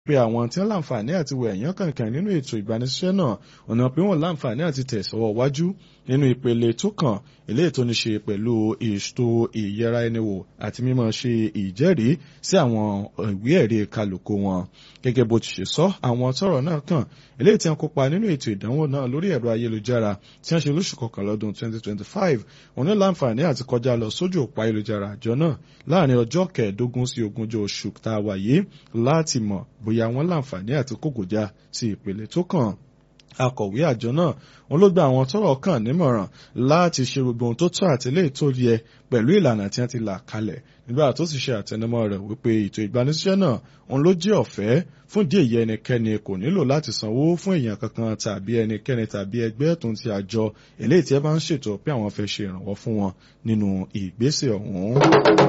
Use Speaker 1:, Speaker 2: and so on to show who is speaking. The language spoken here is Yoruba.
Speaker 1: pé àwọn tí wọ́n láǹfààní àti wọ ẹ̀yán kankan nínú ètò ìgbanisíṣẹ́ náà ọ̀nà pé wọ́n láǹfààní àti tẹ̀sọ́wọ́ wájú nínú ìpele tó kàn eléyìí tó ní ṣe pẹ̀lú ètò ìyẹra ẹni wò àti mímọ̀ ṣe ìjẹ́rìí sí àwọn ìwé ẹ̀rí kálukú wọn gẹ́gẹ́ bó ti ṣe sọ àwọn tọ́rọ̀ náà kàn eléyìí tí wọ́n kópa nínú ètò ìdánwò náà lórí ẹ̀rọ ayélujára tí wọ́n ṣe lóṣù kọkànlá ọdún 2025 wọn ní láǹfààní àti kọjá lọ sójú òpó ayélujára àjọ náà láàrin ọjọ́ kẹẹ̀ẹ́dógún sí ogúnjọ́ oṣù tá a wà yìí láti mọ̀ bóyá wọ́n láǹfààní àti kógòjá sí ìpele tó kàn akọ̀wé àjọ náà wọn ló gba àwọn tọ́rọ̀ kàn nímọ̀ràn láti ṣe gbogbo ohun tó tọ́ àti lè tó yẹ pẹ̀lú ìlànà tí wọ́n ti là kalẹ̀ nígbà tó sì ṣe àtẹnumọ́ rẹ̀ wípé ètò ìgbanisíṣẹ́ náà òun ló jẹ́ ọ̀fẹ́ fún díẹ̀ yẹ ẹnikẹ́ni kò nílò láti sanwó fún èèyàn kankan tàbí ẹnikẹ́ni tàbí ẹgbẹ́ tó ń ti àjọ eléyìí tí ẹ bá ń ṣètò pé àwọn fẹ́ ṣe ìrànwọ́ fún wọn nínú ìgbésẹ̀ ọ̀hún.